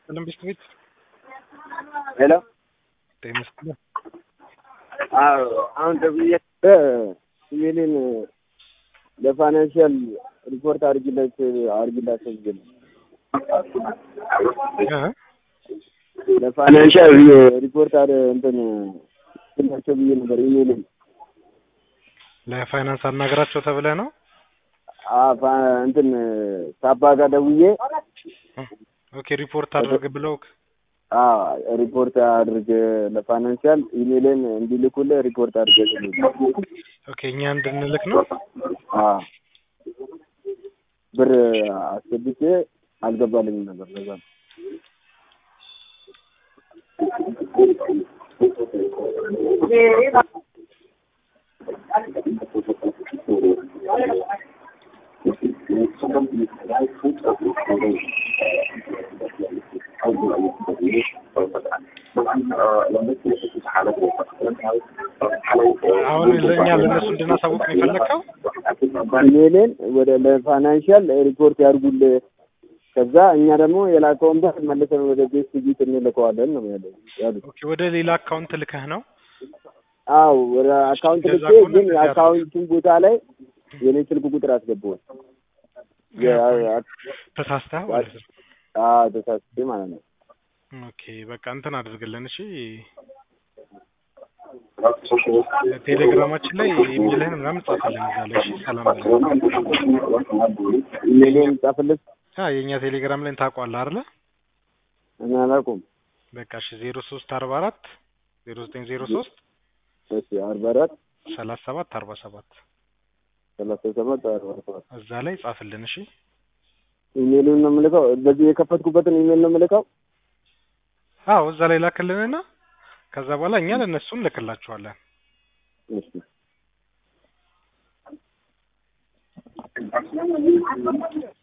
ሰላም ቤት ቤት ሄሎ ጤና ይስጥልኝ። አዎ አሁን ደውዬ ኢሜልን ለፋይናንሻል ሪፖርት አድርጊለት አድርጊላቸው ብዬ ነው። እ? ለፋይናንሻል ሪፖርት አደ እንትን አድርጊላቸው ብዬ ነበር ኢሜልን ለፋይናንስ አናገራቸው ተብለህ ነው? አ- ፋ- እንትን ሳባ ጋር ደውዬ ኦኬ ሪፖርት አድርግ ብለው አዎ ሪፖርት አድርግ ለፋይናንሻል ኢሜልን እንዲልኩልህ ሪፖርት አድርገ ኦኬ እኛ እንድንልክ ነው። አዎ ብር አስገብቼ አልገባልኝም ነበር ለዛ ነው። አሁን ለእኛ ለእነሱ እንድናሳውቅ ነው የፈለግከው? ኢሜልን ወደ ለፋይናንሻል ሪፖርት ያድርጉልህ ከዛ እኛ ደግሞ የላከውን ብር መልሰን ወደ ቤት ቢት እንልከዋለን ነው ያለው ያሉት። ኦኬ ወደ ሌላ አካውንት ልከህ ነው? አዎ ወደ አካውንት እንደዛ ልኬ ከሆነ ግን እንደዛ የአካውንቱን ቦታ ላይ የኔ ስልክ ቁጥር አስገባሁት። ተሳስተህ ማለት ነው። አዎ ተሳስቼ ማለት ነው። ኦኬ በቃ እንትን አድርግልን እሺ። ቴሌግራማችን ላይ ኢሜልህን ምናምን ጻፍልን እዛ ላይ እሺ። ሰላም በለን። ኢሜልን ጻፍልህ አ የእኛ ቴሌግራም ላይ ታውቀዋለህ አይደለ? እኔ አላውቅም። በቃ እሺ ዜሮ ሶስት አርባ አራት ዜሮ ዘጠኝ ዜሮ ሶስት እሺ አርባ አራት ሰላሳ ሰባት አርባ ሰባት ሰላሳ ሰባት አርባ ሰባት እዛ ላይ ጻፍልን እሺ። ኢሜሉን ነው የምልከው። በዚህ የከፈትኩበትን ኢሜል ነው የምልከው። አዎ እዛ ላይ ላክልንና ከዛ በኋላ እኛ ለእነሱ እንልክላቸዋለን። እሺ